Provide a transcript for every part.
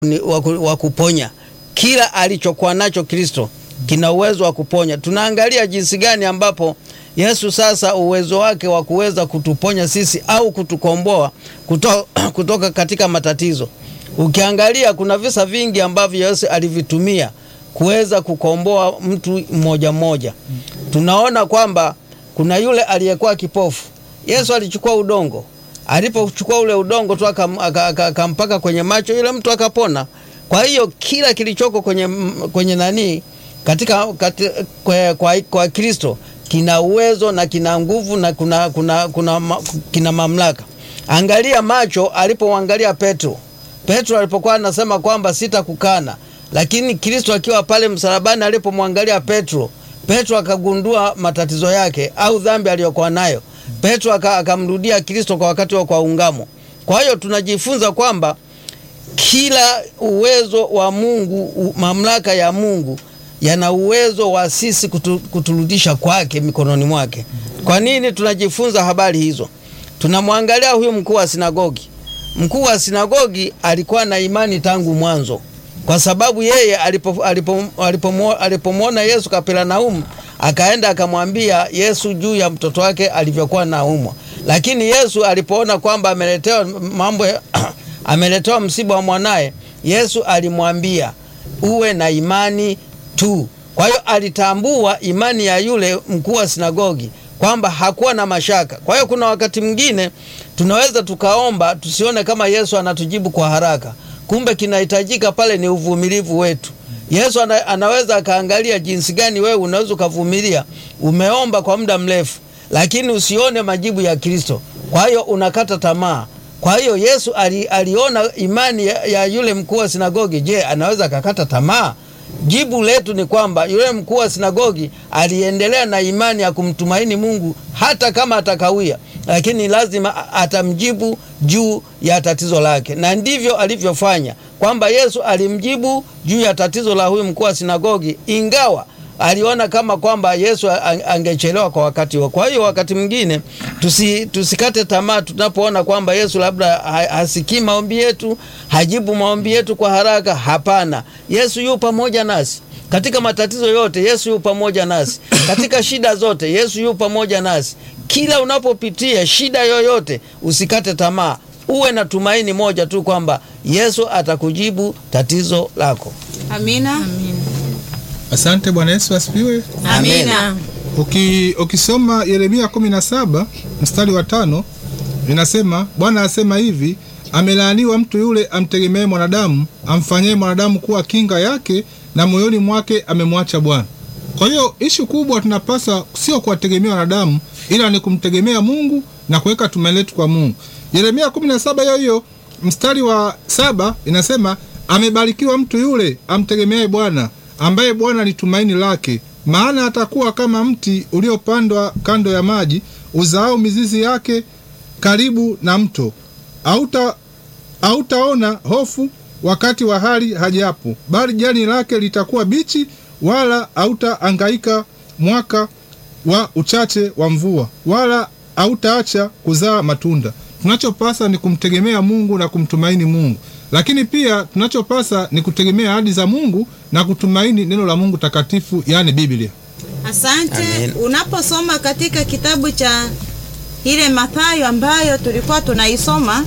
wa kuponya. Kila alichokuwa nacho Kristo kina uwezo wa kuponya. Tunaangalia jinsi gani ambapo Yesu sasa uwezo wake wa kuweza kutuponya sisi au kutukomboa kuto, kutoka katika matatizo. Ukiangalia kuna visa vingi ambavyo Yesu alivitumia kuweza kukomboa mtu mmoja mmoja. Tunaona kwamba kuna yule aliyekuwa kipofu. Yesu alichukua udongo, alipochukua ule udongo tu akampaka kwenye macho, yule mtu akapona. Kwa hiyo kila kilichoko kwenye, kwenye nani katika, katika kwa, kwa, kwa Kristo kina uwezo na kina nguvu na kuna, kuna, kuna, ma, kina mamlaka. Angalia macho alipoangalia Petro. Petro alipokuwa anasema kwamba sitakukana, lakini Kristo akiwa pale msalabani alipomwangalia Petro, Petro akagundua matatizo yake au dhambi aliyokuwa nayo. Petro akamrudia Kristo kwa wakati wa kwa ungamo. Kwa hiyo tunajifunza kwamba kila uwezo wa Mungu, mamlaka ya Mungu yana uwezo wa sisi kutu, kuturudisha kwake mikononi mwake. Kwa nini tunajifunza habari hizo? Tunamwangalia huyu mkuu wa sinagogi. Mkuu wa sinagogi alikuwa na imani tangu mwanzo, kwa sababu yeye alipomwona alipo, alipo, alipo Yesu Kapernaumu, akaenda akamwambia Yesu juu ya mtoto wake alivyokuwa naumwa. Lakini Yesu alipoona kwamba ameletewa mambo ameletewa msiba wa mwanaye, Yesu alimwambia uwe na imani tu. Kwa hiyo alitambua imani ya yule mkuu wa sinagogi kwamba hakuwa na mashaka. Kwa hiyo kuna wakati mwingine tunaweza tukaomba tusione kama Yesu anatujibu kwa haraka, kumbe kinahitajika pale ni uvumilivu wetu. Yesu ana, anaweza akaangalia jinsi gani wewe unaweza ukavumilia. Umeomba kwa muda mrefu, lakini usione majibu ya Kristo, kwa hiyo unakata tamaa. Kwa hiyo Yesu ali, aliona imani ya, ya yule mkuu wa sinagogi. Je, anaweza akakata tamaa? Jibu letu ni kwamba yule mkuu wa sinagogi aliendelea na imani ya kumtumaini Mungu hata kama atakawia, lakini lazima atamjibu juu ya tatizo lake, na ndivyo alivyofanya, kwamba Yesu alimjibu juu ya tatizo la huyu mkuu wa sinagogi, ingawa aliona kama kwamba Yesu angechelewa kwa wakati huo. Kwa hiyo wakati mwingine tusi, tusikate tamaa tunapoona kwamba Yesu labda hasikii maombi yetu, hajibu maombi yetu kwa haraka. Hapana, Yesu yu pamoja nasi katika matatizo yote. Yesu yu pamoja nasi katika shida zote. Yesu yu pamoja nasi kila unapopitia shida yoyote, usikate tamaa, uwe na tumaini moja tu kwamba Yesu atakujibu tatizo lako. Amina, Amina. Asante. Bwana Yesu asifiwe. Amina. Uki, ukisoma Yeremia 17 mstari wa tano inasema, Bwana asema hivi, amelaaniwa mtu yule amtegemee mwanadamu, amfanyie mwanadamu kuwa kinga yake, na moyoni mwake amemwacha Bwana. Kwa hiyo ishu kubwa tunapasa sio kuwategemea wanadamu, ila ni kumtegemea Mungu na kuweka tumaini letu kwa Mungu. Yeremia 17 hiyo hiyo mstari wa saba inasema, amebarikiwa mtu yule amtegemeaye Bwana ambaye Bwana ni tumaini lake, maana atakuwa kama mti uliopandwa kando ya maji, uzaao mizizi yake karibu na mto. Auta hautaona hofu wakati wa hali hajapo, bali jani lake litakuwa bichi, wala hautaangaika mwaka wa uchache wa mvua, wala hautaacha kuzaa matunda. Tunachopasa ni kumtegemea Mungu na kumtumaini Mungu lakini pia tunachopasa ni kutegemea ahadi za Mungu na kutumaini neno la Mungu takatifu, yaani Biblia. Asante. Amen. Unaposoma katika kitabu cha ile Mathayo ambayo tulikuwa tunaisoma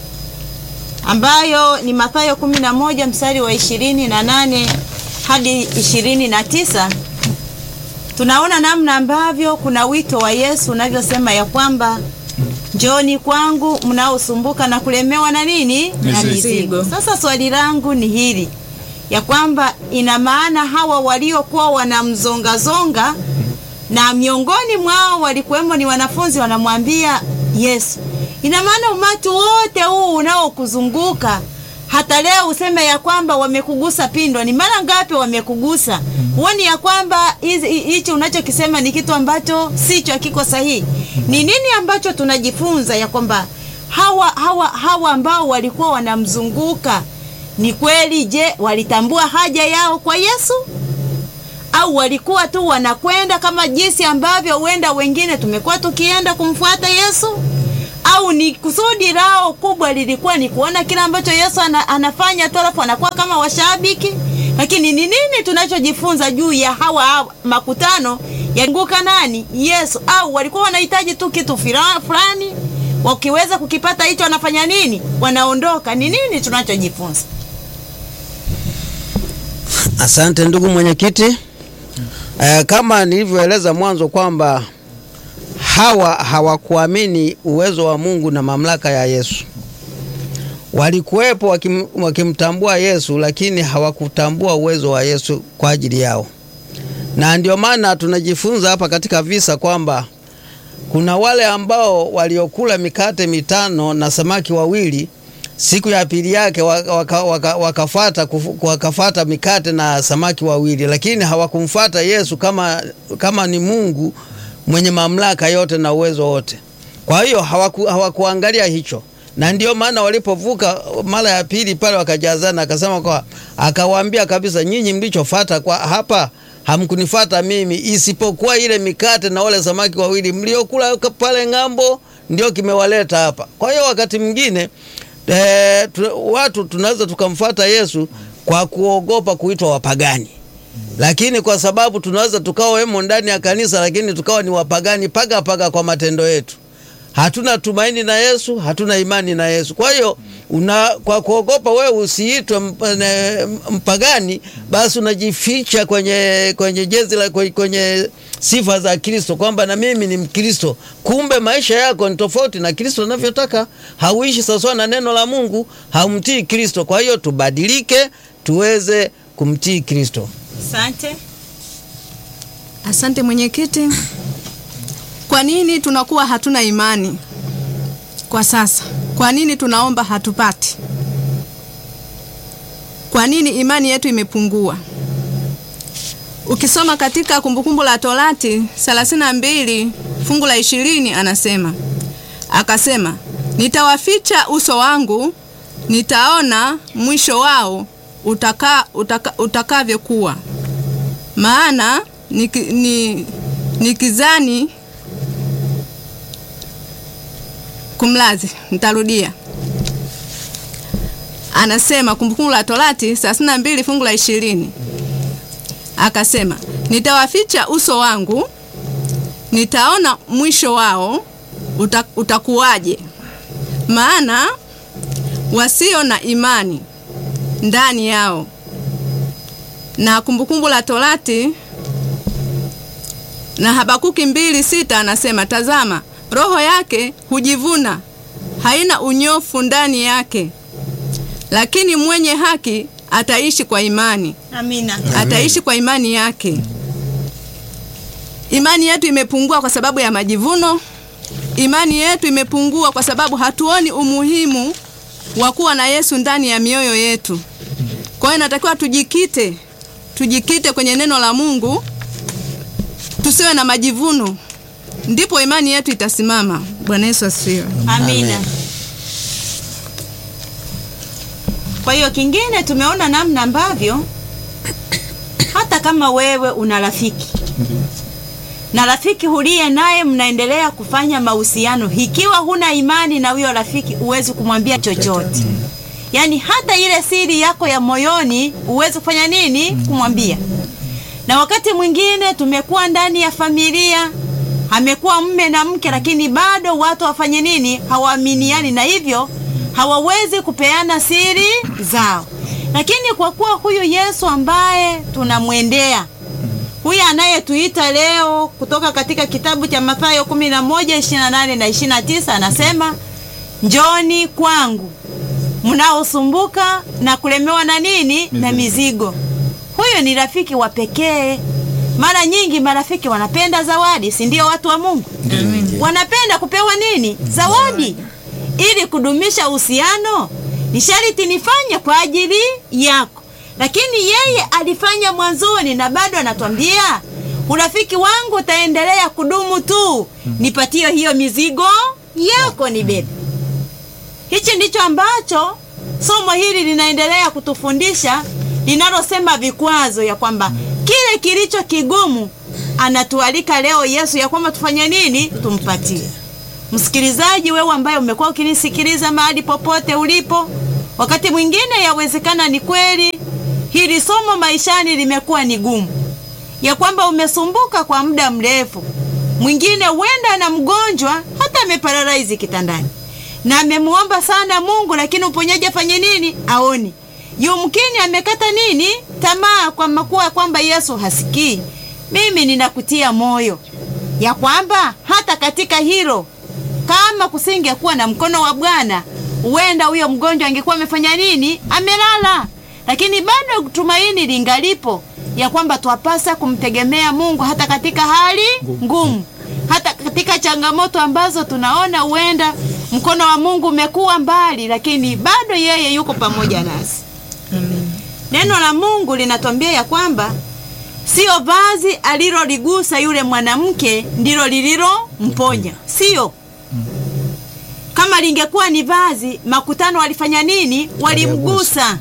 ambayo ni Mathayo kumi na moja mstari wa ishirini na nane hadi ishirini na tisa tunaona namna ambavyo kuna wito wa Yesu unavyosema ya kwamba Njoni kwangu mnaosumbuka na kulemewa na nini na mizigo. Sasa swali langu ni hili ya kwamba ina maana hawa waliokuwa wanamzongazonga na miongoni mwao walikuwemo ni wanafunzi wanamwambia Yesu, ina maana umati wote huu unaokuzunguka hata leo useme ya kwamba wamekugusa pindo, ni mara ngapi wamekugusa? Huoni ya kwamba hichi unachokisema ni kitu ambacho sicho, hakiko sahihi? Ni nini ambacho tunajifunza ya kwamba hawa, hawa, hawa ambao walikuwa wanamzunguka ni kweli, je, walitambua haja yao kwa Yesu au walikuwa tu wanakwenda kama jinsi ambavyo huenda wengine tumekuwa tukienda kumfuata Yesu au ni kusudi lao kubwa lilikuwa ni kuona kile ambacho Yesu ana, anafanya tu alafu anakuwa kama washabiki. Lakini ni nini tunachojifunza juu ya hawa, hawa makutano yanguka nani? Yesu, au walikuwa wanahitaji tu kitu fira- fulani, wakiweza kukipata hicho wanafanya nini? Wanaondoka. Ni nini tunachojifunza? Asante ndugu mwenyekiti. Eh, kama nilivyoeleza mwanzo kwamba hawa hawakuamini uwezo wa Mungu na mamlaka ya Yesu. Walikuwepo wakim, wakimtambua Yesu lakini hawakutambua uwezo wa Yesu kwa ajili yao. Na ndio maana tunajifunza hapa katika visa kwamba kuna wale ambao waliokula mikate mitano na samaki wawili siku ya pili yake waka, waka, waka, wakafata, kufu- wakafata mikate na samaki wawili, lakini hawakumfata Yesu kama, kama ni Mungu mwenye mamlaka yote na uwezo wote. Kwa hiyo hawaku, hawakuangalia hicho, na ndio maana walipovuka mara ya pili pale wakajazana, akasema kwa akawaambia kabisa, nyinyi mlichofata kwa hapa hamkunifata mimi, isipokuwa ile mikate na wale samaki wawili mliokula pale ng'ambo, ndio kimewaleta hapa. Kwa hiyo wakati mwingine e, tu, watu tunaweza tukamfata Yesu kwa kuogopa kuitwa wapagani, lakini kwa sababu tunaweza tukawa wemo ndani ya kanisa, lakini tukawa ni wapagani paga paga kwa matendo yetu. Hatuna tumaini na Yesu, hatuna imani na Yesu. Kwa hiyo una, kwa kuogopa wewe usiitwe mp- ne- mpagani, basi unajificha kwenye kwenye jezi la kwenye, kwenye sifa za Kristo kwamba na mimi ni Mkristo. Kumbe maisha yako ni tofauti na Kristo anavyotaka. Hauishi sawasawa na neno la Mungu, haumtii Kristo. Kwa hiyo tubadilike, tuweze kumtii Kristo. Asante. Asante mwenyekiti. Kwa nini tunakuwa hatuna imani kwa sasa? Kwa nini tunaomba hatupati? Kwa nini imani yetu imepungua? Ukisoma katika Kumbukumbu la Torati 32 fungu la ishirini anasema akasema, nitawaficha uso wangu, nitaona mwisho wao utaka, utaka, utakavyokuwa maana niki, ni, nikizani kumlazi nitarudia anasema kumbukumbu la torati 32 fungu la ishirini akasema nitawaficha uso wangu nitaona mwisho wao uta, utakuwaje maana wasio na imani ndani yao na kumbukumbu la torati na habakuki mbili sita anasema tazama roho yake hujivuna haina unyofu ndani yake lakini mwenye haki ataishi kwa imani Amina. ataishi kwa imani yake imani yetu imepungua kwa sababu ya majivuno imani yetu imepungua kwa sababu hatuoni umuhimu wa kuwa na yesu ndani ya mioyo yetu kwa hiyo inatakiwa tujikite tujikite kwenye neno la mungu tusiwe na majivuno ndipo imani yetu itasimama bwana yesu asifiwe Amina. Amen. Kwa hiyo kingine tumeona namna ambavyo hata kama wewe una rafiki na rafiki huliye naye mnaendelea kufanya mahusiano, ikiwa huna imani na huyo rafiki, huwezi kumwambia chochote. Yaani hata ile siri yako ya moyoni huwezi kufanya nini? Kumwambia. Na wakati mwingine tumekuwa ndani ya familia, amekuwa mme na mke, lakini bado watu wafanye nini? Hawaaminiani, na hivyo hawawezi kupeana siri zao. Lakini kwa kuwa huyu Yesu ambaye tunamwendea huyu anayetuita leo kutoka katika kitabu cha Mathayo 11 28 na 29 anasema, njoni kwangu mnaosumbuka na kulemewa na nini na mizigo. Huyu ni rafiki wa pekee. Mara nyingi marafiki wanapenda zawadi, si ndio? Watu wa Mungu wanapenda kupewa nini? Zawadi. Ili kudumisha uhusiano, ni sharti nifanye kwa ajili yako, lakini yeye alifanya mwanzoni na bado anatwambia urafiki wangu utaendelea kudumu tu, nipatie hiyo mizigo yako nibebe. Hichi ndicho ambacho somo hili linaendelea kutufundisha linalosema vikwazo, ya kwamba kile kilicho kigumu anatualika leo Yesu ya kwamba tufanye nini? Tumpatie. Msikilizaji wewe ambaye umekuwa ukinisikiliza mahali popote ulipo, wakati mwingine yawezekana ni kweli hili somo maishani limekuwa ni gumu, ya kwamba umesumbuka kwa muda mrefu. Mwingine huenda na mgonjwa hata ameparalaizi kitandani na amemuomba sana Mungu, lakini uponyaji afanye nini? Aoni. Yumkini amekata nini tamaa, kwa makuwa kwamba Yesu hasikii. Mimi ninakutia moyo ya kwamba hata katika hilo, kama kusingekuwa na mkono wa Bwana, huenda huyo mgonjwa angekuwa amefanya nini? Amelala. Lakini bado tumaini lingalipo ya kwamba twapasa kumtegemea Mungu hata katika hali ngumu, hata katika changamoto ambazo tunaona huenda mkono wa Mungu umekuwa mbali, lakini bado yeye yuko pamoja nasi. Neno la Mungu linatuambia ya kwamba sio vazi aliloligusa yule mwanamke ndilo lililomponya, sio. Kama lingekuwa ni vazi, makutano walifanya nini? Walimgusa,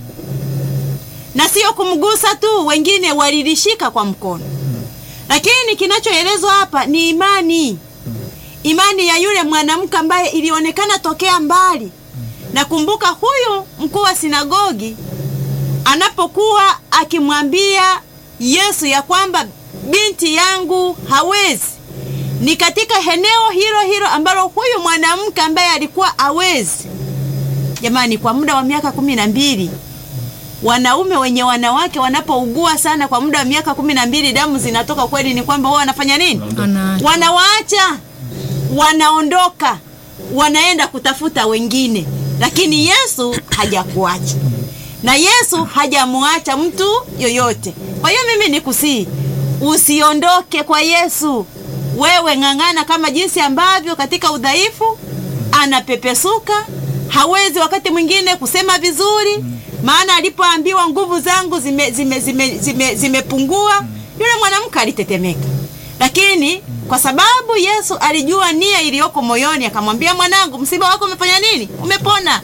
na sio kumgusa tu, wengine walilishika kwa mkono. Lakini kinachoelezwa hapa ni imani, imani ya yule mwanamke ambaye ilionekana tokea mbali. Nakumbuka huyu mkuu wa sinagogi anapokuwa akimwambia Yesu ya kwamba binti yangu hawezi, ni katika eneo hilo hilo ambalo huyu mwanamke ambaye alikuwa hawezi. Jamani, kwa muda wa miaka kumi na mbili wanaume wenye wanawake wanapougua sana kwa muda wa miaka kumi na mbili damu zinatoka kweli, ni kwamba wao wanafanya nini? Wanawaacha, wanaondoka, wanaenda kutafuta wengine, lakini Yesu hajakuacha na Yesu hajamuacha mtu yoyote. Kwa hiyo mimi nikusii, usiondoke kwa Yesu. Wewe ng'ang'ana kama jinsi ambavyo katika udhaifu anapepesuka, hawezi wakati mwingine kusema vizuri, maana alipoambiwa nguvu zangu zimepungua zime, zime, zime, zimepungua, yule mwanamke alitetemeka, lakini kwa sababu Yesu alijua nia iliyoko moyoni, akamwambia mwanangu, msiba wako umefanya nini? Umepona.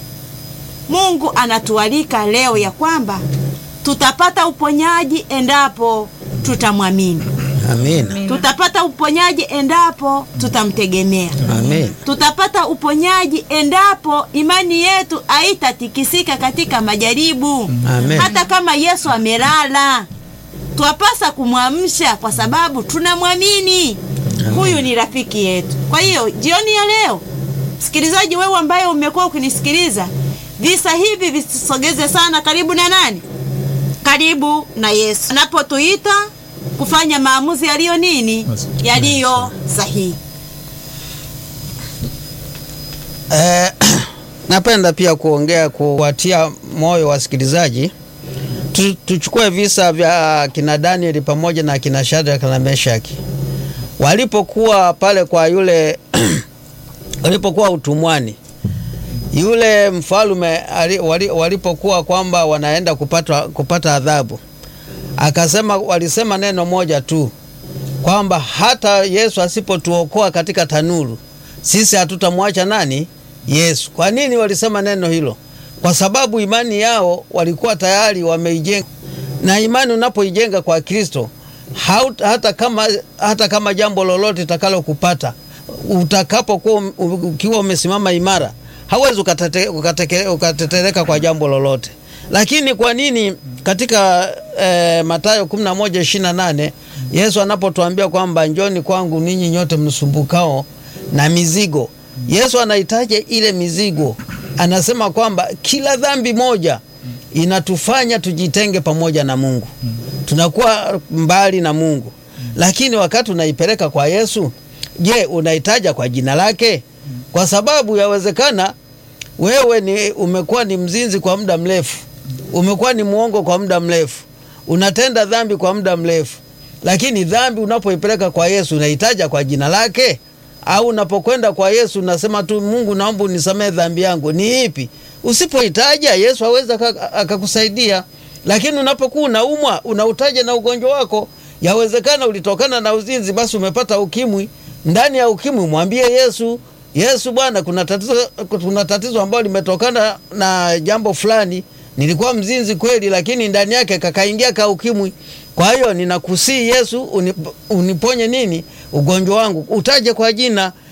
Mungu anatualika leo ya kwamba tutapata uponyaji endapo tutamwamini. Amina. Tutapata uponyaji endapo tutamtegemea. Amina. Tutapata uponyaji endapo imani yetu haitatikisika katika majaribu. Amen. Hata kama Yesu amelala, twapasa kumwamsha kwa sababu tunamwamini. Huyu ni rafiki yetu. Kwa hiyo jioni ya leo, msikilizaji, wewe ambaye umekuwa ukinisikiliza, visa hivi visisogeze sana karibu na nani? Karibu na Yesu anapotuita kufanya maamuzi yaliyo nini, yaliyo sahihi. Eh, napenda pia kuongea kuwatia moyo wasikilizaji. Tu, tuchukue visa vya kina Danieli pamoja na kina Shadraka na Meshaki walipokuwa pale kwa yule walipokuwa utumwani yule mfalume ali- wali- walipokuwa kwamba wanaenda kupata, kupata adhabu, akasema walisema neno moja tu kwamba hata Yesu asipotuokoa katika tanuru sisi hatutamwacha nani? Yesu. Kwa nini walisema neno hilo? Kwa sababu imani yao walikuwa tayari wameijenga, na imani unapoijenga kwa Kristo haut- hata kama, hata kama jambo lolote itakalo kupata utakapokuwa um- ukiwa umesimama imara hauwezi ukatete- ukateke- ukatetereka kwa jambo lolote. Lakini kwa nini katika eh, Mathayo 11:28 Yesu anapotuambia kwamba njoni kwangu ninyi nyote msumbukao na mizigo, Yesu anahitaji ile mizigo, anasema kwamba kila dhambi moja inatufanya tujitenge pamoja na Mungu, tunakuwa mbali na Mungu. Lakini wakati unaipeleka kwa Yesu, je, unaitaja kwa jina lake? Kwa sababu yawezekana wewe ni umekuwa ni mzinzi kwa muda mrefu, umekuwa ni mwongo kwa muda mrefu, unatenda dhambi kwa muda mrefu, lakini dhambi unapoipeleka kwa Yesu unaitaja kwa jina lake? Au unapokwenda kwa Yesu unasema tu Mungu, naomba unisamehe dhambi yangu? Ni ipi? Usipoitaja Yesu hawezi aka- akakusaidia. Lakini unapokuwa unaumwa, unautaja na ugonjwa wako, yawezekana ulitokana na uzinzi, basi umepata ukimwi. Ndani ya ukimwi mwambie Yesu, Yesu Bwana, kuna tatizo, kuna tatizo ambalo limetokana na jambo fulani. Nilikuwa mzinzi kweli, lakini ndani yake kakaingia ka ukimwi. Kwa hiyo ninakusii Yesu, unip, uniponye nini ugonjwa wangu, utaje kwa jina.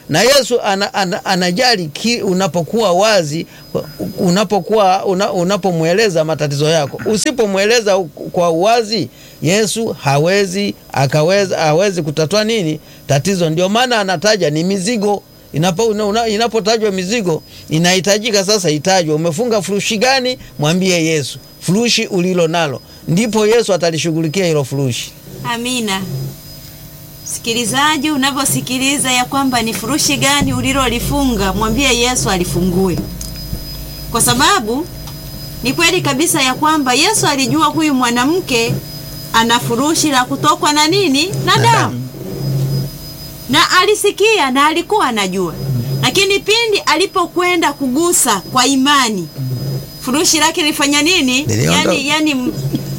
na Yesu ana, ana, anajali ki, unapokuwa wazi, unapokuwa una, unapomweleza matatizo yako. Usipomweleza u- kwa uwazi, Yesu hawezi akaweza hawezi kutatua nini tatizo. Ndio maana anataja ni mizigo Inapo, una- una- inapotajwa mizigo inahitajika sasa itajwe, umefunga furushi gani? Mwambie Yesu furushi ulilo nalo, ndipo Yesu atalishughulikia hilo furushi. Amina. Sikilizaji, unavyosikiliza ya kwamba ni furushi gani ulilolifunga, mwambie Yesu alifungue, kwa sababu ni kweli kabisa ya kwamba Yesu alijua huyu mwanamke ana furushi la kutokwa na nini na damu, na alisikia na alikuwa anajua, lakini pindi alipokwenda kugusa kwa imani, furushi lake lilifanya nini? Liliondoka. Yani, yani m-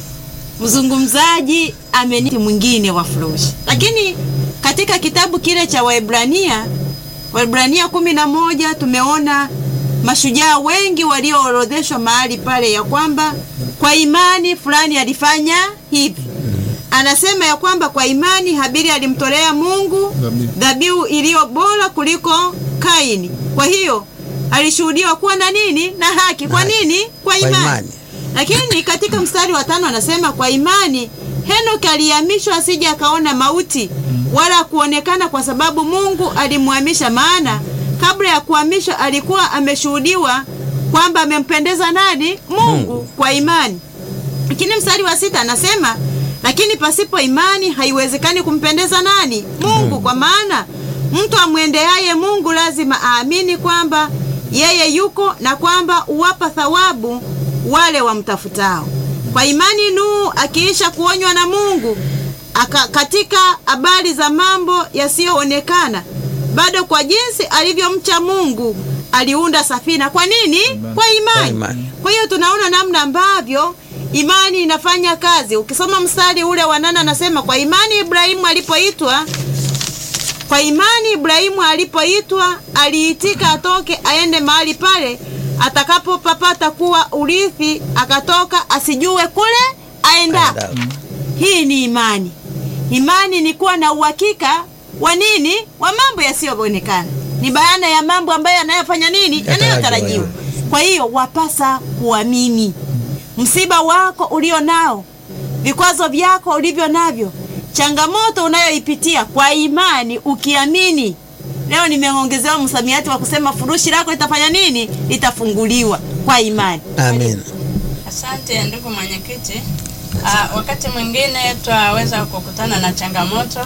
mzungumzaji ameniti mwingine wa furushi. Lakini katika kitabu kile cha Waebrania, Waebrania kumi na moja tumeona mashujaa wengi walioorodheshwa mahali pale ya kwamba kwa imani fulani alifanya hivi. Anasema ya kwamba kwa imani Habili alimtolea Mungu Dhabihu. dhabihu iliyo bora kuliko Kaini. Kwa hiyo alishuhudiwa kuwa na nini? Na haki. Kwa nini? Kwa Kwa imani. imani. Lakini katika mstari wa tano anasema kwa imani Henoki alihamishwa asije akaona mauti wala kuonekana, kwa sababu Mungu alimhamisha. Maana kabla ya kuhamishwa alikuwa ameshuhudiwa kwamba amempendeza nani? Mungu, kwa imani. Lakini mstari wa sita anasema lakini pasipo imani haiwezekani kumpendeza nani? Mungu. Kwa maana mtu amwendeaye Mungu lazima aamini kwamba yeye yuko na kwamba uwapa thawabu wale wamtafutao. Kwa imani Nuhu akiisha kuonywa na Mungu aka, katika habari za mambo yasiyoonekana, bado kwa jinsi alivyomcha Mungu aliunda safina. Kwa nini? Kwa imani. Kwa imani. Kwa hiyo tunaona namna ambavyo imani inafanya kazi. Ukisoma mstari ule wa nane anasema kwa imani Ibrahimu alipoitwa kwa imani Ibrahimu alipoitwa aliitika atoke aende mahali pale atakapopapata kuwa urithi, akatoka asijue kule aendako. Aenda. Hii ni imani. Imani ni kuwa na uhakika wa nini? Wa mambo yasiyoonekana, ni bayana ya mambo ambayo yanayofanya nini? Yatarajiwa. Yanayotarajiwa. Kwa hiyo wapasa kuamini. Msiba wako ulio nao, vikwazo vyako ulivyo navyo, changamoto unayoipitia kwa imani, ukiamini. Leo nimeongezewa msamiati wa kusema furushi lako litafanya nini? Litafunguliwa kwa imani. Amen. Asante ndugu mwenyekiti. Ah, wakati mwingine twaweza kukutana na changamoto,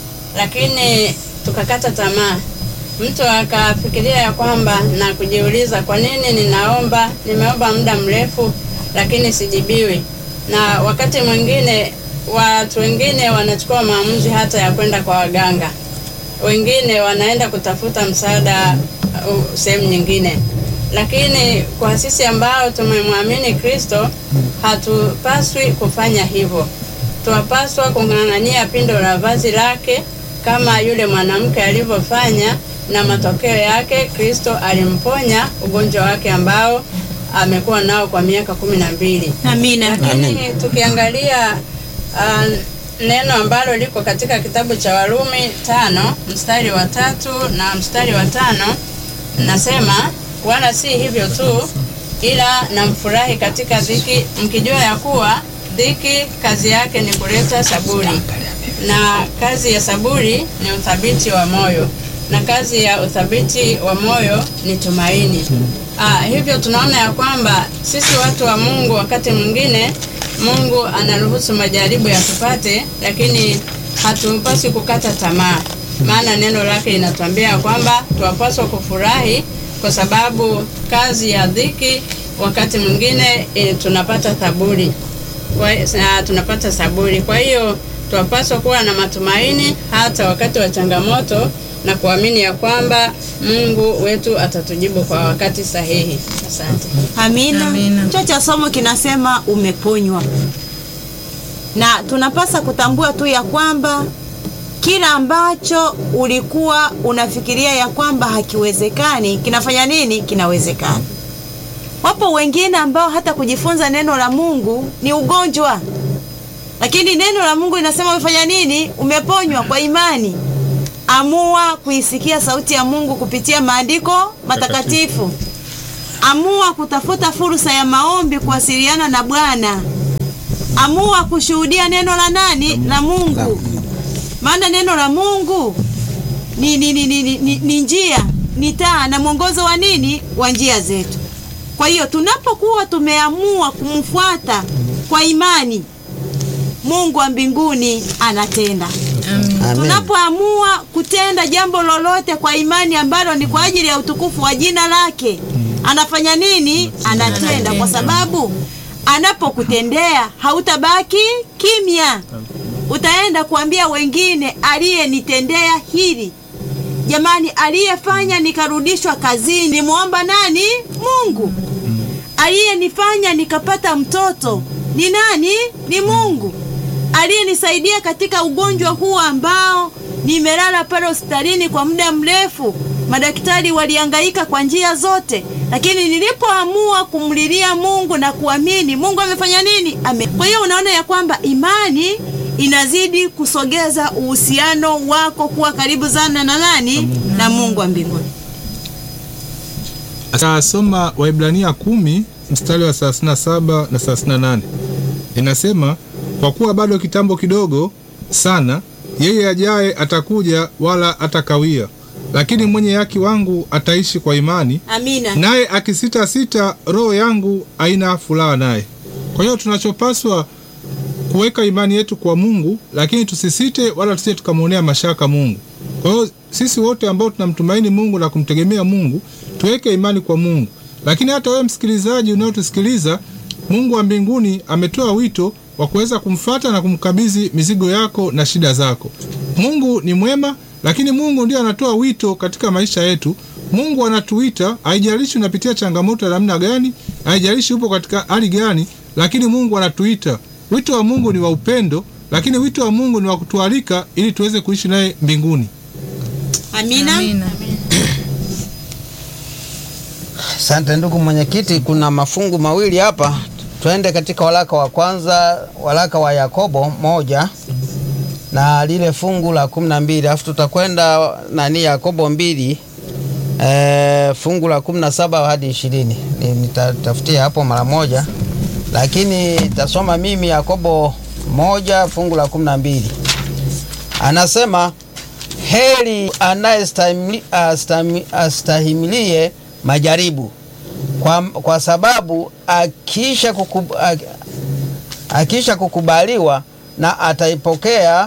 lakini tukakata tamaa. Mtu akafikiria ya kwamba na kujiuliza, kwa nini ninaomba, nimeomba muda mrefu lakini sijibiwi. Na wakati mwingine watu wengine wanachukua maamuzi hata ya kwenda kwa waganga, wengine wanaenda kutafuta msaada uh, sehemu nyingine lakini kwa sisi ambao tumemwamini Kristo hatupaswi kufanya hivyo. Tunapaswa kung'ang'ania pindo la vazi lake kama yule mwanamke alivyofanya, na matokeo yake Kristo alimponya ugonjwa wake ambao amekuwa nao kwa miaka kumi na mbili. Amina. Lakini tukiangalia uh, neno ambalo liko katika kitabu cha Warumi tano mstari wa tatu na mstari wa tano nasema, wala si hivyo tu, ila namfurahi katika dhiki, mkijua ya kuwa dhiki kazi yake ni kuleta saburi, na kazi ya saburi ni uthabiti wa moyo, na kazi ya uthabiti wa moyo ni tumaini. Ah, hivyo tunaona ya kwamba sisi watu wa Mungu wakati mwingine Mungu anaruhusu majaribu yatupate, lakini hatupaswi kukata tamaa, maana neno lake linatuambia kwamba tuwapaswa kufurahi kwa sababu kazi ya dhiki wakati mwingine e, tunapata saburi kwa, na, tunapata saburi. Kwa hiyo tuwapaswa kuwa na matumaini hata wakati wa changamoto na kuamini ya kwamba Mungu wetu atatujibu kwa wakati sahihi. Asante. Amina. Amina. Kichwa cha somo kinasema umeponywa, na tunapasa kutambua tu ya kwamba kila ambacho ulikuwa unafikiria ya kwamba hakiwezekani kinafanya nini? Kinawezekana. Wapo wengine ambao hata kujifunza neno la Mungu ni ugonjwa, lakini neno la Mungu linasema umefanya nini? Umeponywa kwa imani. amua kuisikia sauti ya Mungu kupitia maandiko matakatifu. Amua kutafuta fursa ya maombi kuwasiliana na Bwana. Amua kushuhudia neno la nani? La Mungu. Maana neno la Mungu ni, ni, ni, ni, ni, ni njia, ni taa na mwongozo wa nini? Wa njia zetu. Kwa hiyo tunapokuwa tumeamua kumfuata kwa imani, Mungu wa mbinguni anatenda. Amen. Tunapoamua kutenda jambo lolote kwa imani ambalo ni kwa ajili ya utukufu wa jina lake, anafanya nini? Anatenda, kwa sababu anapokutendea hautabaki kimya, utaenda kuambia wengine, aliyenitendea hili. Jamani, aliyefanya nikarudishwa kazini nimwomba nani? Mungu. Aliyenifanya nikapata mtoto ni nani? Ni Mungu. Aliyenisaidia katika ugonjwa huu ambao nimelala pale hospitalini kwa muda mrefu, madaktari walihangaika kwa njia zote, lakini nilipoamua kumlilia Mungu na kuamini, Mungu amefanya nini? Ame. Kwa hiyo unaona ya kwamba imani inazidi kusogeza uhusiano wako kuwa karibu sana na nani? Na Mungu wa mbinguni. Atasoma Waibrania kumi mstari wa 37 na 38, inasema kwa kuwa bado kitambo kidogo sana, yeye ajaye atakuja, wala atakawia, lakini mwenye haki wangu ataishi kwa imani, Amina. naye akisita sita, roho yangu haina furaha naye. Kwa hiyo tunachopaswa kuweka imani yetu kwa Mungu, lakini tusisite wala tusije tukamwonea mashaka Mungu. Kwa hiyo sisi wote ambao tunamtumaini Mungu na kumtegemea Mungu, tuweke imani kwa Mungu. Lakini hata wewe msikilizaji unayotusikiliza, Mungu wa mbinguni ametoa wito wa kuweza kumfata na kumkabidhi mizigo yako na shida zako. Mungu ni mwema, lakini Mungu ndiye anatoa wito katika maisha yetu. Mungu anatuita, haijalishi unapitia changamoto ya namna gani, haijalishi upo katika hali gani, lakini Mungu anatuita. Wito wa Mungu ni wa upendo, lakini wito wa Mungu ni wa kutualika ili tuweze kuishi naye mbinguni. Amina. Amina. Asante ndugu mwenyekiti, kuna mafungu mawili hapa. Twende katika waraka wa kwanza, waraka wa Yakobo moja na lile fungu la kumi na mbili alafu tutakwenda nani Yakobo mbili e, fungu la kumi na saba hadi ishirini nitatafutia hapo mara moja, lakini tasoma mimi Yakobo moja fungu la kumi na mbili anasema heri anayestahimili- astahimi- astahimilie majaribu kwa, kwa sababu akisha, kukub, ak- akisha kukubaliwa na ataipokea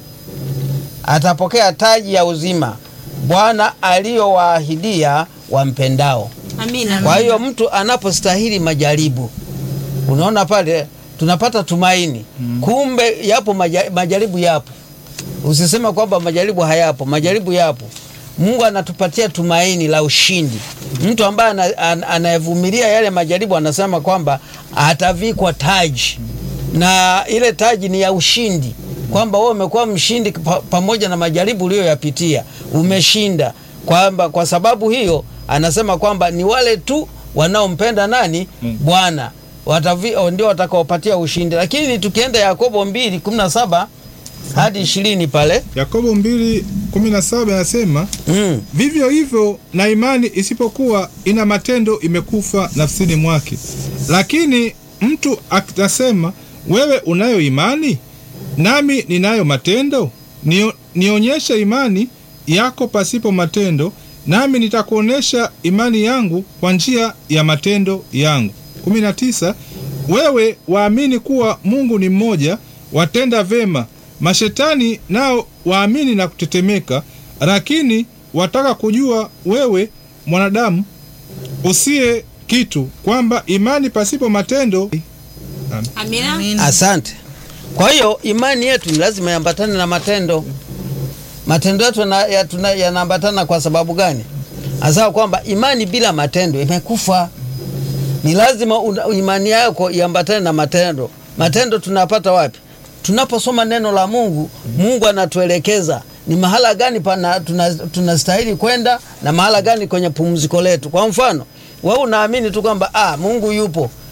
atapokea taji ya uzima Bwana aliyowaahidia wampendao. Amina. Kwa hiyo mtu anapostahili majaribu, unaona pale tunapata tumaini. Kumbe yapo maja- majaribu, yapo. Usisema kwamba majaribu hayapo, majaribu yapo. Mungu anatupatia tumaini la ushindi. Mtu ambaye ana- ana- anayevumilia yale majaribu anasema kwamba atavikwa taji, na ile taji ni ya ushindi, kwamba wewe umekuwa mshindi pa, pamoja na majaribu uliyoyapitia, umeshinda. Kwamba kwa sababu hiyo anasema kwamba ni wale tu wanaompenda nani? Bwana watavi- ndio watakaopatia ushindi. Lakini tukienda Yakobo mbili kumi na saba hadi ishirini pale Yakobo 2:17 anasema mm. Vivyo hivyo na imani isipokuwa ina matendo imekufa nafsini mwake. Lakini mtu atasema, wewe unayo imani, nami ninayo matendo, Nio, nionyeshe imani yako pasipo matendo, nami nitakuonyesha imani yangu kwa njia ya matendo yangu. 19 Wewe waamini kuwa Mungu ni mmoja, watenda vema. Mashetani nao waamini na kutetemeka, lakini wataka kujua wewe mwanadamu usiye kitu, kwamba imani pasipo matendo Amina. Amina. Asante. Kwa hiyo imani yetu ni lazima iambatane na matendo. Matendo yetu yana- ya- tuna- yanaambatana kwa sababu gani? Hasa kwamba imani bila matendo imekufa. Ni lazima una- imani yako iambatane na matendo. Matendo tunapata wapi? Tunaposoma neno la Mungu, Mungu anatuelekeza ni mahala gani pana tuna- tunastahili kwenda na mahala gani kwenye pumziko letu. Kwa mfano, wewe unaamini tu kwamba ah, Mungu yupo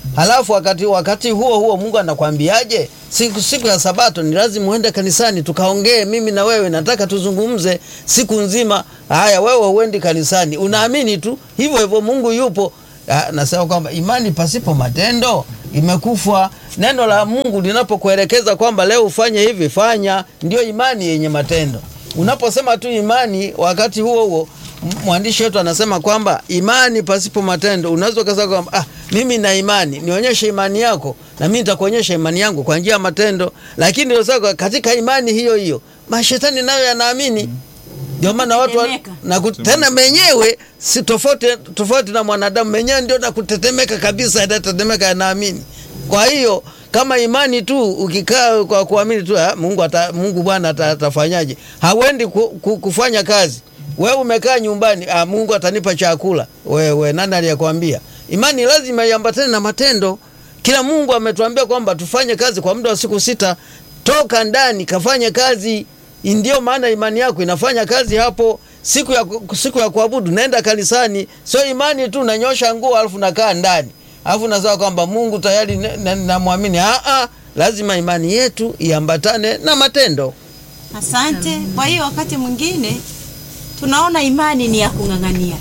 halafu wakati, wakati huo huo Mungu anakwambiaje? Siku, siku ya Sabato ni lazima uende kanisani tukaongee, mimi na wewe, nataka tuzungumze siku nzima. Haya, wewe huendi kanisani, unaamini tu hivyo hivyo Mungu yupo. Ah, Nasema kwamba imani pasipo matendo imekufa. Neno la Mungu linapokuelekeza kwamba leo ufanye hivi, fanya, ndio imani yenye matendo. Unaposema tu imani, wakati huo huo m- mwandishi wetu anasema kwamba imani pasipo matendo, unaweza ukasema kwamba ah, mimi na imani, nionyeshe imani yako na mimi nitakuonyesha imani yangu kwa njia ya matendo. Lakini ndio sasa katika imani hiyo hiyo mashetani nayo yanaamini ndio maana watu wa, Kutetemeka. na ku- tena menyewe si tofauti tofauti na mwanadamu menyewe ndio na kutetemeka kabisa, yanatetemeka yanaamini. Kwa hiyo kama imani tu ukikaa kwa kuamini tu ah, Mungu ata, Mungu Bwana ata- atafanyaje, hauendi ku, ku, kufanya kazi. Wewe umekaa nyumbani, ah, Mungu atanipa chakula. Wewe nani aliyekwambia? Imani lazima iambatane na matendo. Kila Mungu ametuambia kwamba tufanye kazi kwa muda wa siku sita. Toka ndani kafanye kazi ndio maana imani yako inafanya kazi hapo. Siku ya, siku ya kuabudu naenda kanisani, sio imani tu nanyosha nguo alafu nakaa ndani alafu nasema kwamba Mungu tayari ne- ne- namwamini. Ah, ah, lazima imani yetu iambatane na matendo. Asante. Kwa hiyo wakati mwingine tunaona imani ni ya kung'ang'ania,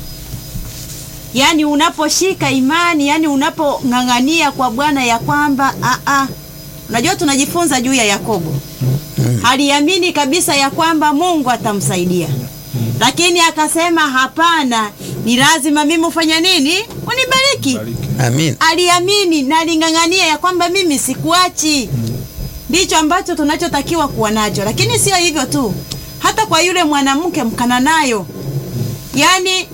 yaani unaposhika imani, yaani unapong'ang'ania kwa Bwana ya kwamba a a, unajua tunajifunza juu ya Yakobo, aliamini kabisa ya kwamba Mungu atamsaidia, lakini akasema hapana, ni lazima mimi ufanye nini? Unibariki. Amin. Aliamini na aling'ang'ania ya kwamba mimi sikuachi ndicho ambacho tunachotakiwa kuwa nacho. Lakini sio hivyo tu, hata kwa yule mwanamke Mkananayo, yaani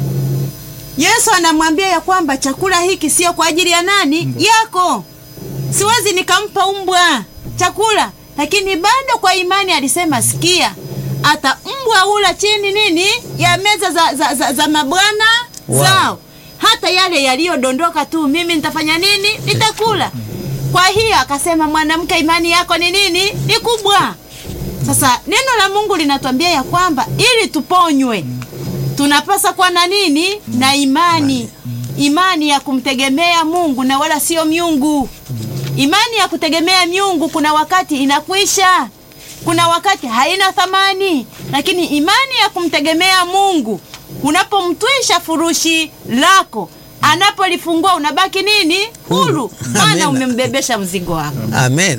Yesu anamwambia ya kwamba chakula hiki sio kwa ajili ya nani? Yako. Siwezi nikampa umbwa chakula, lakini bado kwa imani alisema, sikia, hata mbwa ula chini nini ya meza za, za, za, za mabwana Wow. zao, hata yale yaliyodondoka tu mimi nitafanya nini? Nitakula. Kwa hiyo akasema, mwanamke, imani yako ni nini? Ni kubwa. Sasa neno la Mungu linatuambia ya kwamba ili tuponywe tunapasa kuwa na nini? Na imani, imani ya kumtegemea Mungu na wala sio miungu. Imani ya kutegemea miungu kuna wakati inakwisha, kuna wakati haina thamani, lakini imani ya kumtegemea Mungu, unapomtwisha furushi lako, anapolifungua unabaki nini? Huru, Huru. maana Amina. umembebesha mzigo wako. Amen.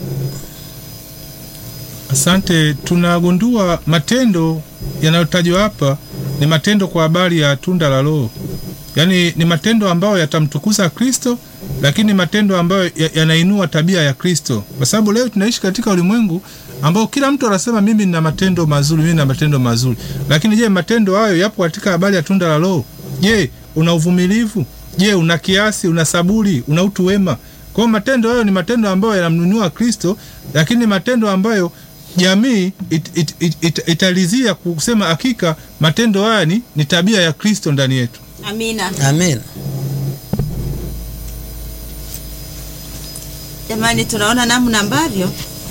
Asante. Tunagundua matendo yanayotajwa hapa ni matendo kwa habari ya tunda la Roho, yaani ni matendo ambayo yatamtukuza Kristo, lakini matendo ambayo ya- yanainua tabia ya Kristo, kwa sababu leo tunaishi katika ulimwengu ambao kila mtu anasema mimi nina matendo mazuri, mimi nina matendo mazuri, lakini je, matendo hayo yapo katika habari ya tunda la Roho? Je, una uvumilivu? Je, una kiasi? Una saburi? Una utu wema? Kwa hiyo matendo hayo ni matendo ambayo yanamnunua Kristo, lakini matendo ambayo jamii it, it, it, it, italizia kusema hakika matendo haya ni, ni tabia ya Kristo ndani yetu. Amina. Amen. Jamani, tunaona namna ambavyo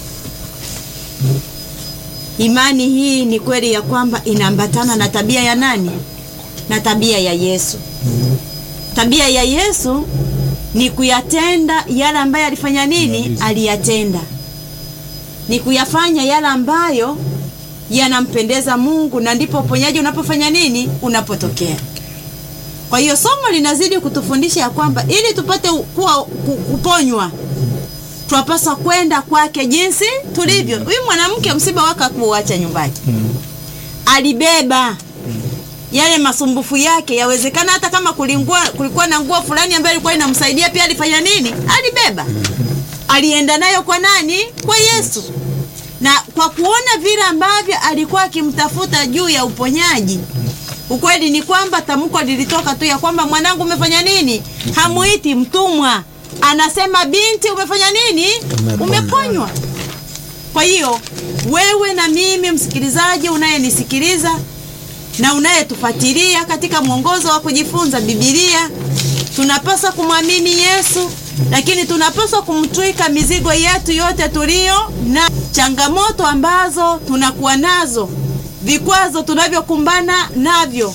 imani hii ni kweli ya kwamba inaambatana na tabia ya nani? Na tabia ya Yesu. Tabia ya Yesu ni kuyatenda yale ambayo alifanya nini? Aliyatenda, ni kuyafanya yale ambayo yanampendeza Mungu, na ndipo uponyaji unapofanya nini? Unapotokea. Kwa hiyo somo linazidi kutufundisha ya kwamba ili tupate kuwa ku- kuponywa twapaswa kwenda kwake jinsi tulivyo. Huyu mwanamke msiba wake hakuuacha nyumbani, alibeba yale masumbufu yake. Yawezekana hata kama kulingua, kulikuwa na nguo fulani ambayo ilikuwa inamsaidia pia, alifanya nini? Alibeba, alienda nayo kwa nani? Kwa Yesu. Na kwa kuona vile ambavyo alikuwa akimtafuta juu ya uponyaji, ukweli ni kwamba tamko lilitoka tu ya kwamba mwanangu, umefanya nini? Hamuiti mtumwa, anasema binti, umefanya nini? Umeponywa. Umeponywa. Kwa hiyo wewe na mimi msikilizaji unayenisikiliza na unayetufuatilia katika mwongozo wa kujifunza Biblia, tunapaswa kumwamini Yesu, lakini tunapaswa kumtwika mizigo yetu yote tulio na changamoto ambazo tunakuwa nazo, vikwazo tunavyokumbana navyo,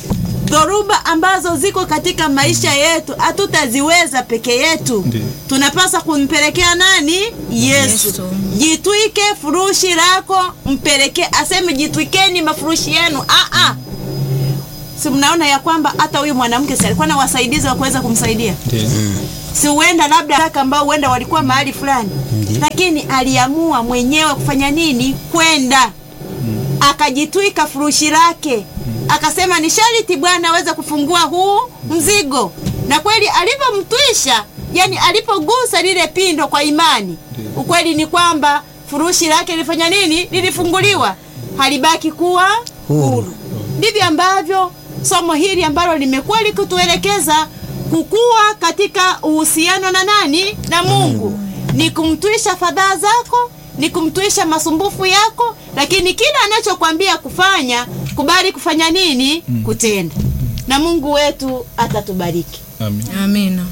dhoruba ambazo ziko katika maisha yetu hatutaziweza peke yetu Ndiyo. tunapaswa kumpelekea nani yesu, Yesu. jitwike furushi lako mpelekee aseme jitwikeni mafurushi yenu ah, ah. si mnaona ya kwamba hata huyu mwanamke si alikuwa na wasaidizi wa kuweza kumsaidia Ndiyo. si huenda labda kaka ambao huenda walikuwa mahali fulani lakini aliamua mwenyewe kufanya nini kwenda akajitwika furushi lake akasema ni sharti bwana aweze kufungua huu mzigo na kweli alivyomtwisha yani alipogusa lile pindo kwa imani ukweli ni kwamba furushi lake lilifanya nini lilifunguliwa halibaki kuwa huru ndivyo ambavyo somo hili ambalo limekuwa likituelekeza kukua katika uhusiano na nani na mungu ni kumtwisha fadhaa zako ni kumtwisha masumbufu yako lakini kila anachokwambia kufanya kubali kufanya nini kutenda na mungu wetu atatubariki Amin. amina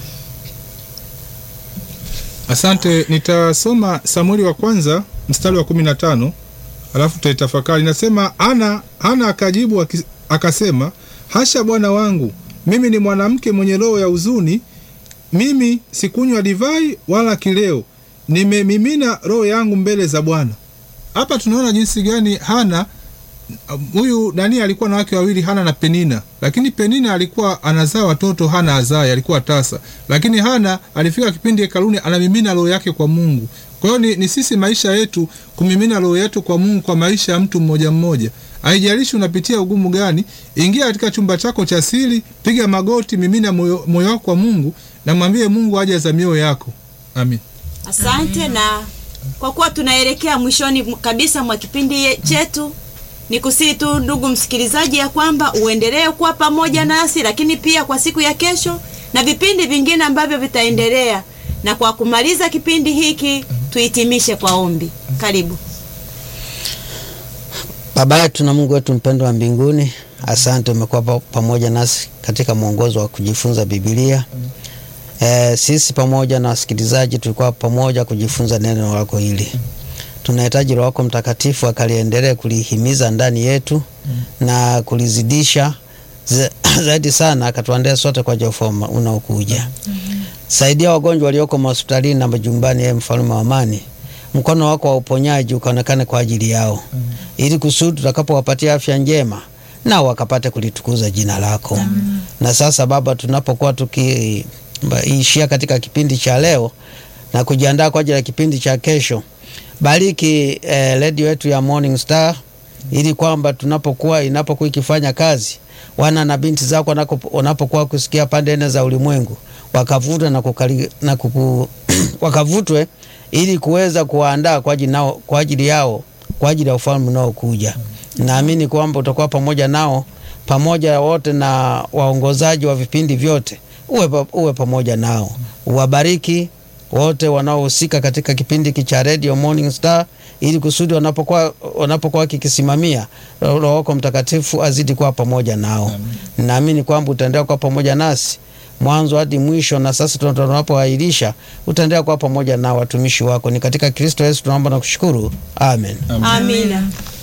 Asante, nitasoma Samueli wa kwanza mstari wa kumi na tano alafu tutaitafakari. Nasema ana ana akajibu aki- akasema, hasha bwana wangu, mimi ni mwanamke mwenye roho ya huzuni, mimi sikunywa divai wala kileo, nimemimina roho yangu mbele za Bwana. Hapa tunaona jinsi gani Hana huyu nani alikuwa na wake wawili Hana na Penina, lakini Penina alikuwa anazaa watoto, Hana azai, alikuwa tasa. Lakini Hana alifika kipindi hekaluni, anamimina roho yake kwa Mungu. Kwa hiyo ni, ni sisi maisha yetu kumimina roho yetu kwa Mungu kwa maisha ya mtu mmoja mmoja. Haijalishi unapitia ugumu gani, ingia katika chumba chako cha siri, piga magoti, mimina moyo moyo wako kwa Mungu na mwambie Mungu aje za mioyo yako. Amin. asante na kwa kuwa tunaelekea mwishoni kabisa mwa kipindi ye- chetu ni kusii tu ndugu msikilizaji ya kwamba uendelee kuwa pamoja nasi lakini pia kwa siku ya kesho na vipindi vingine ambavyo vitaendelea na kwa kumaliza kipindi hiki tuhitimishe kwa ombi karibu Baba yetu na Mungu wetu mpendwa wa mbinguni, asante umekuwa pa- pamoja nasi katika mwongozo wa kujifunza Biblia. E, sisi pamoja na wasikilizaji tulikuwa pamoja kujifunza neno lako hili. Tunahitaji Roho wako Mtakatifu akaliendelee kulihimiza ndani yetu na kulizidisha za- zaidi sana, akatuandae sote kwa ajili ya ufalme unaokuja. Saidia wagonjwa walioko mahospitalini na majumbani, ye mfalme wa amani, mkono wako wa uponyaji ukaonekane kwa ajili yao, ili kusudi tutakapowapatia afya njema nao wakapate kulitukuza jina lako. Na sasa Baba, tunapokuwa tukiishia katika kipindi cha leo na kujiandaa kwa ajili ya kipindi cha kesho, bariki eh, redio yetu ya Morning Star ili kwamba tunapokuwa inapokuwa ikifanya kazi wana na binti zako wanako- wanapokuwa kusikia pande nne za ulimwengu wakavutwe na, kukali, na kuku, wakavutwe ili kuweza kuwaandaa kwa ajili nao kwa ajili yao kwa ajili ya ufalme unaokuja. Naamini kwamba utakuwa pamoja nao pamoja wote na waongozaji wa vipindi vyote, uwe, pa- uwe pamoja nao, uwabariki wote wanaohusika katika kipindi hiki cha Radio Morning Star, ili kusudi wanapokuwa wanapokuwa kikisimamia, Roho wako Mtakatifu azidi kuwa pamoja nao. Naamini kwamba utaendelea kuwa pamoja nasi mwanzo hadi mwisho, na sasa tuna- tunapoahirisha utaendelea kuwa pamoja na watumishi wako. Ni katika Kristo Yesu tunaomba na kushukuru, amen. amina